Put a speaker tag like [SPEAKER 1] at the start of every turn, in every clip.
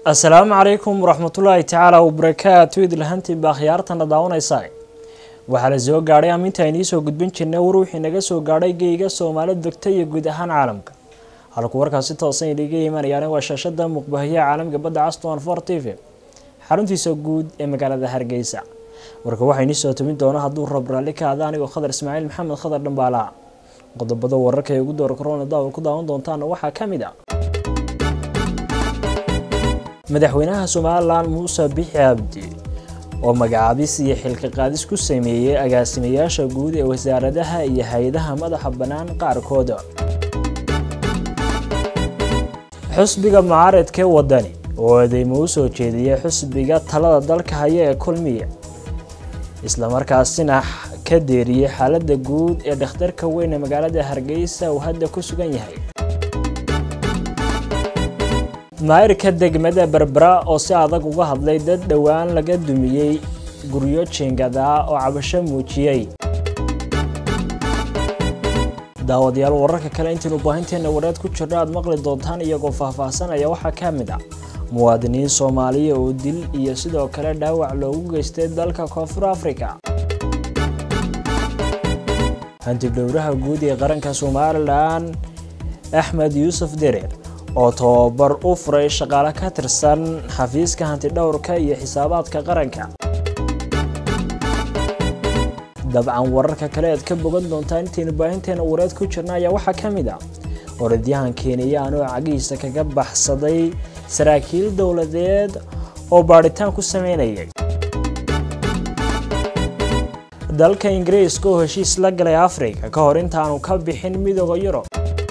[SPEAKER 1] asalaamu calaykum waraxmatullaahi tacaala wabarakaatu idlahantiinba akhyaartana daawanaysaa waxaa la soo gaadhay aminta aynii soo gudbin jirnay war wixii naga soo gaadhay geyga soomaali degta iyo guud ahaan caalamka halku warkaasi toosan idhiga imanayaan waa shaashada muuqbahayaha caalamka badda caston for t v xaruntiisa guud ee magaalada hargeysa warka waxaa inii soo tobin doona hadduu rab raalli ka ada anigoo khadar ismaaciil maxamed khadar dhambaalaha qodobada wararka ee ugu doora korona daawal ku daawan doontaana waxaa ka mid ah madaxweynaha somalilan muuse bixi cabdi oo magacaabis iyo xilka qaadis ku sameeyey agaasimayaasha guud ee wasaaradaha iyo hay-adaha madaxa bannaan qaarkooda xusbiga mucaaradkee wadani oo eedeymo u soo jeediyay xusbiga talada dalka haya ee kulmiya islamarkaasina ka deeriyey xaaladda guud ee dhakhtarka weyn ee magaalada hargeysa uu hadda ku sugan yahay maayirka degmada berbera oo si adag uga hadlay dad dhowaan laga dumiyey guryo jiingada oo cabasho muujiyey daawadayaal wararka kale intaynu baahinteena wareed ku jirno aada maqli doontaan iyagoo faahfaahsanaya waxaa ka mid ah muwaadiniin soomaaliya oo dil iyo sidoo kale dhaawac loogu geystay dalka koonfur africa hantidhowraha guud ee qaranka somalilan axmed yuusuf dereer oo tababar u furay shaqaale ka tirsan xafiiska hantidhowrka iyo xisaabaadka qaranka dabcan wararka kale aad ka bogan doontaa intaynu baahinteena wareed ku jirna ayaa waxaa ka mid ah orodyahan keeniyaan oo cagihiisa kaga baxsaday saraakiil dowladeed oo baadhitaan ku sameynayay dalka ingiriiska oo heshiis la galay afrika ka hor intaanu ka bixin midooda yurub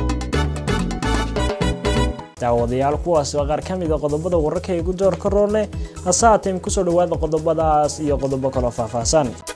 [SPEAKER 1] daawadayaal kuwaas waa qaar ka mid a qodobada wararka ee ugu door ka roorleh hase haatee kusoo dhawaada qodobadaas iyo qodobo kaloo faahfaahsan